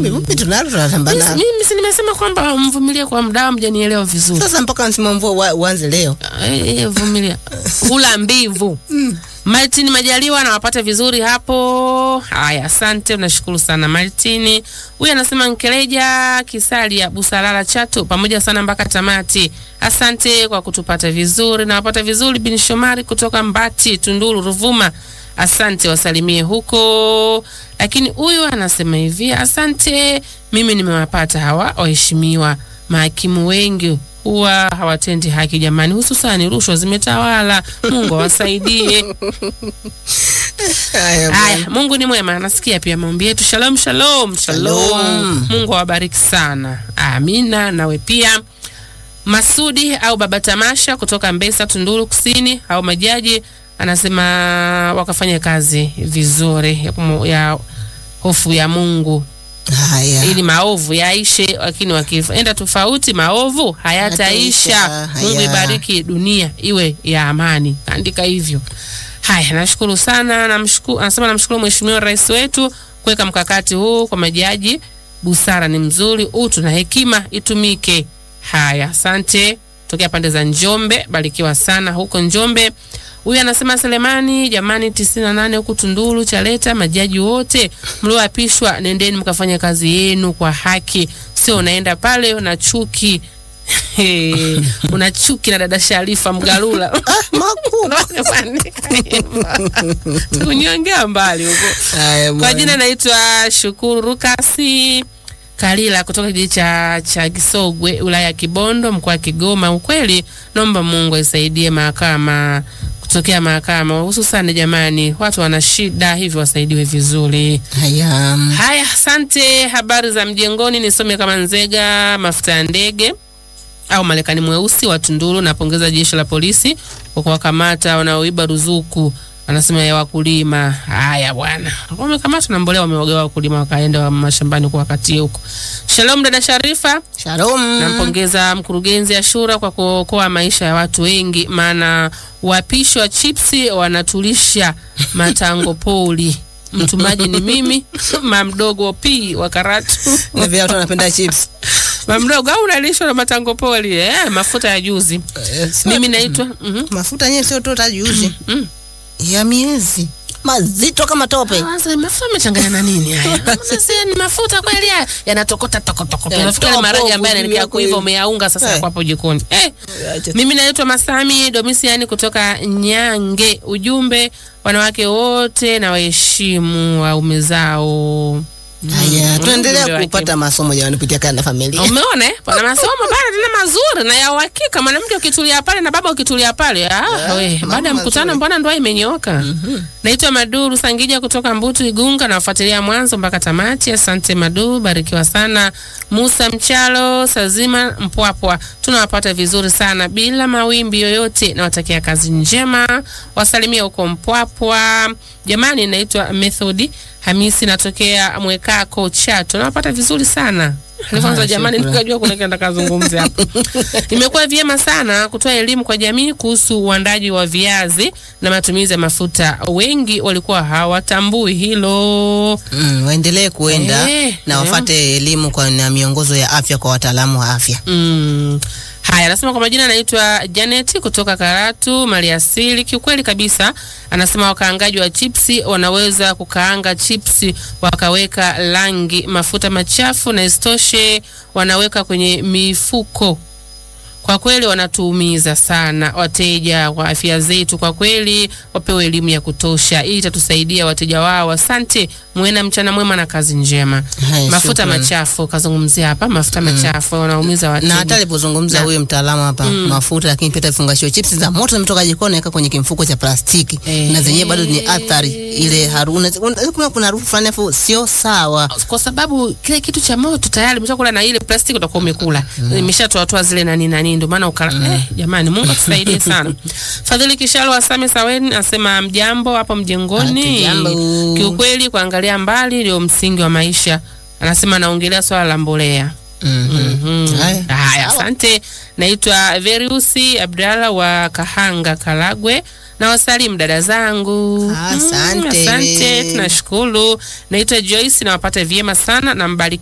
vumbi vumbi tunalo tunatamba Mimi- nalo mimi si nimesema kwamba mvumilie kwa muda, mjanielewa vizuri. sasa mpaka msimu mvua wa- uanze leo Eh, eh, vumilia hula mbivu Martin Majaliwa anawapata vizuri hapo. Haya, asante, nashukuru sana Martin. Huyu anasema Nkeleja Kisalia Busalala Chato, pamoja sana mpaka tamati. Asante kwa kutupata vizuri, nawapata vizuri. Bin Shomari kutoka Mbati, Tunduru, Ruvuma, asante, wasalimie huko. Lakini huyu anasema hivi, asante, mimi nimewapata hawa waheshimiwa mahakimu wengi huwa hawatendi haki jamani, hususani rushwa zimetawala. Mungu awasaidie. haya bwana. Haya, Mungu ni mwema, anasikia pia maombi yetu. Shalom, shalom, shalom. Shalom. Mungu awabariki sana, amina. Nawe pia Masudi au Baba Tamasha kutoka Mbesa, Tunduru Kusini au majaji anasema wakafanya kazi vizuri ya, kumu- ya hofu ya Mungu haya ili maovu yaishe, lakini wakienda tofauti maovu hayataisha. Hayataisha, Mungu haya. ibariki dunia iwe ya amani, andika hivyo. Haya, nashukuru sana, namshukuru, anasema namshukuru Mheshimiwa Rais wetu kuweka mkakati huu kwa majaji. Busara ni mzuri, utu na hekima itumike. Haya, asante. Tokea pande za Njombe, barikiwa sana huko Njombe. Huyu anasema Selemani, jamani, tisini na nane huku Tunduru Chaleta, majaji wote mlioapishwa, nendeni mkafanya kazi yenu kwa haki, sio unaenda pale una chuki una chuki na dada Sharifa Mgalula kunyongea mbali huko. haya Kwa bwana. jina naitwa Shukuru Rukasi Kalila kutoka kijiji cha, cha Gisogwe wilaya ya Kibondo mkoa wa Kigoma. Ukweli naomba Mungu aisaidie mahakama kutokea mahakama, hususani jamani, watu wana shida hivyo wasaidiwe vizuri. haya Haya, asante. Habari za mjengoni, nisome kama Nzega mafuta ya ndege au Marekani mweusi wa Tunduru. Napongeza jeshi la polisi kwa kuwakamata wanaoiba ruzuku, anasema ya wakulima. Haya bwana, wamekamata na mbolea, wamewagewa wakulima, wakaenda mashambani kuwakatie huko. Shalom dada Sharifa, shalom nampongeza mkurugenzi Ashura kwa kuokoa maisha ya watu wengi, maana wapishi wa chipsi wanatulisha matango poli. Mtumaji ni mimi mamdogo p wa Karatu. na vile watu wanapenda chips Mamdogo au unalishwa na matango poli eh, mafuta ya juzi. Eh, sio- Mimi naitwa mhm, mafuta yenyewe sio tu tajuzi mm. ya miezi mazito kama tope Sasa mafuta amechanganya na nini haya? Sasa ni mafuta kweli haya yanatokota toko toko. Eh, Unafikiri topo, maragi ambayo juu yanaelekea yako kuiva hivi. umeyaunga sasa Eh. yako hapo jikoni. Eh. Acha- Mimi naitwa Masami Domisiani kutoka Nyange. Ujumbe, wanawake wote na waheshimu waume zao. haya Mm, tuendelea ujumbe wake. kupata masomo jamani kupitia kanda familia Umeona eh? Pana masomo pale tena mazuri na ya uhakika. Mwanamke ukitulia pale na baba ukitulia pale. Ah, we, mambo baada ya mkutano mazuri. mbona ndoa imenyooka? Naitwa Maduru Sangija kutoka Mbutu Igunga na wafuatilia mwanzo mpaka tamati. Asante Madu, barikiwa sana. Musa Mchalo Sazima Mpwapwa, tunawapata vizuri sana bila mawimbi yoyote. Nawatakia kazi njema, wasalimia huko Mpwapwa. Jamani, naitwa Methodi Hamisi, natokea Mwekako Chato, nawapata vizuri sana. Kwanza Ah, jamani, shukrani. nikajua kuna kenda kazungumza hapo. Imekuwa vyema sana kutoa elimu kwa jamii kuhusu uandaji wa viazi na matumizi ya mafuta. Wengi walikuwa hawatambui hilo. Mm, waendelee kuenda Eh, na eh. wafate elimu kwa na miongozo ya afya kwa wataalamu wa afya. Mm. Haya, anasema kwa majina anaitwa Janet kutoka Karatu Maliasili. Kiukweli kabisa, anasema wakaangaji wa chipsi wanaweza kukaanga chipsi wakaweka rangi, mafuta machafu, na isitoshe wanaweka kwenye mifuko. Kwa kweli wanatuumiza sana wateja wa afya zetu. Kwa kweli wapewe elimu ya kutosha, hii itatusaidia wateja wao. Asante, muwe na mchana mwema na kazi njema. Haya, Mafuta shukrani. machafu kazungumzia hapa, mafuta machafu wanaumiza na wateja. hata alipozungumza Na- huyu mtaalamu hapa mafuta, lakini pia vifungashio chips za moto zimetoka jikoni, naweka kwenye kimfuko cha plastiki Eh. na zenyewe bado ni athari ile harufu. Kuna kuna harufu fulani afu sio sawa. kwa sababu kile kitu cha moto tayari umeshakula na ile plastiki utakuwa umekula imeshatoa toa zile nani nani, ndio maana ukala. Eh, jamani, Mungu atusaidie sana. Fadhili Kishalo Asame Saweni asema mjambo hapo mjengoni. Hatujambo. Kiukweli kuangalia mbali ndio msingi wa maisha. Anasema naongelea swala la mbolea. Mhm. Mhm. Haya. Haya, asante. Naitwa Veriusi Abdalla wa Kahanga, Karagwe. Na wasalimu dada zangu. Asante. Mm, asante, tunashukuru. Naitwa Joyce, nawapata vyema sana na mbariki